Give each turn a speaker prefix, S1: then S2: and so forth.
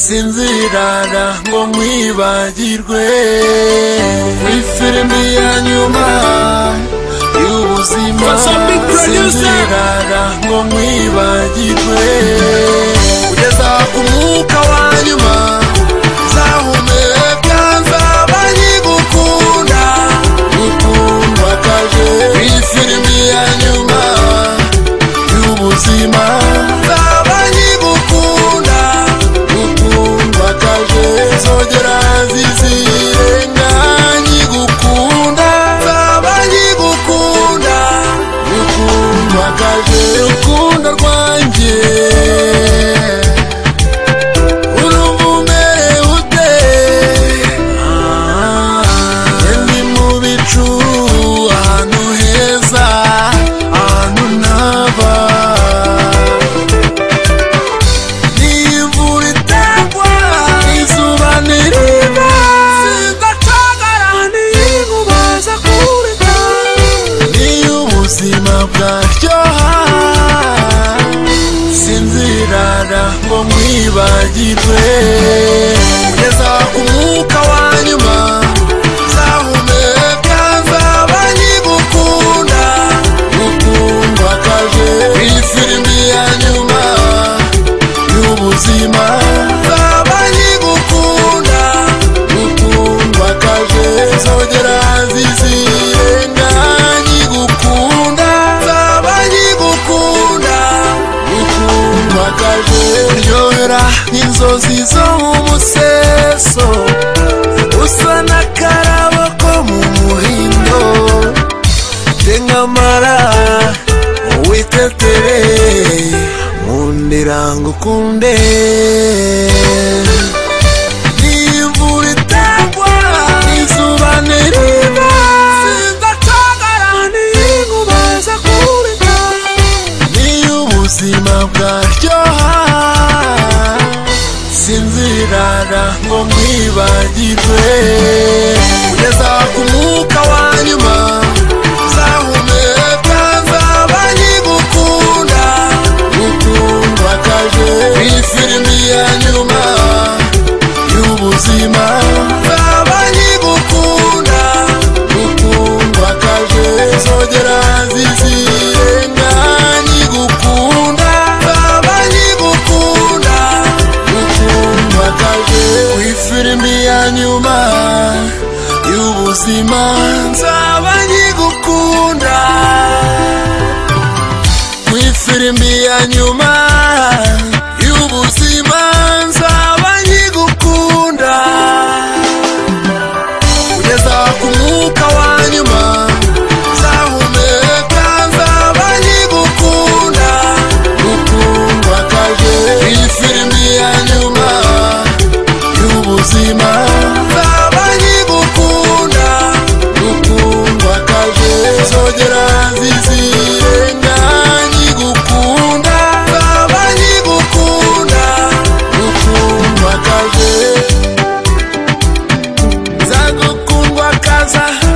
S1: sinzirara ngo nkwibagirwe muri filimi ya nyuma y'ubuzima sinzirara ngo nkwibagirwe kugeza ku mwuka wa nyuma uzahumeka nzaba nkigukunda gukundwakaje muri filimi ya nyuma y'ubuzima nzaba nkigukunda gukundwakaje zogera zizirenga nkigukunda nzaba nkigukunda gukundwakaje urukundo rwanjye urumva umerewe ute njye ndi mu bicu ahantu heza ahantu ntaba ni imvura itagwa izuba ntiriva sindacagara n'inkuba zo kurika niyo ubuzima bwaryoha sinzirara ngo nkwibagirwe kugeza umwuka wa nyuma nzahumeka nzaba nkigukunda gukundwa kaje iyi filimi ya nyuma y'ubuzima nzaba nkigukunda gukundwa kaje zogera zizirenga nkigukunda nzaba nkigukunda ukunwagaje uryohera nk'inzozi zo mu museso usa n'akarabo ko mu muhindo tengamara witetebe nkundira ngo ukunde n'imvura itagwa izuba ntiriva sindacagara n'inkuba zo kurika niyo ubuzima bwaryoha sinzirara ngo nkwibagirwe kugeza ku mwuka wa nyuma nzahumeka nzaba nkigukunda gukundwa kaje iyi filimi ya nyuma y'ubuzima nzaba nkigukunda gukundwa kaje zogera zizirenga nkigukunda nzaba nkigukunda gukundwa kaje ku ifilimi ya nyuma y'ubuzima nzaba nkigukunda ku ifilimi ya nyuma y'ubuzima nzaba nkigukunda kugeza ku mwuka wa nyuma nzahumeka nzaba nkigukunda gukundwa kaje iyi filimi ya nyuma y'ubuzima nzaba nkigukunda gukundwa kaje zogera zizirenga nkigukunda nzaba nkigukunda gukundwa kaje nzagukundwa kaza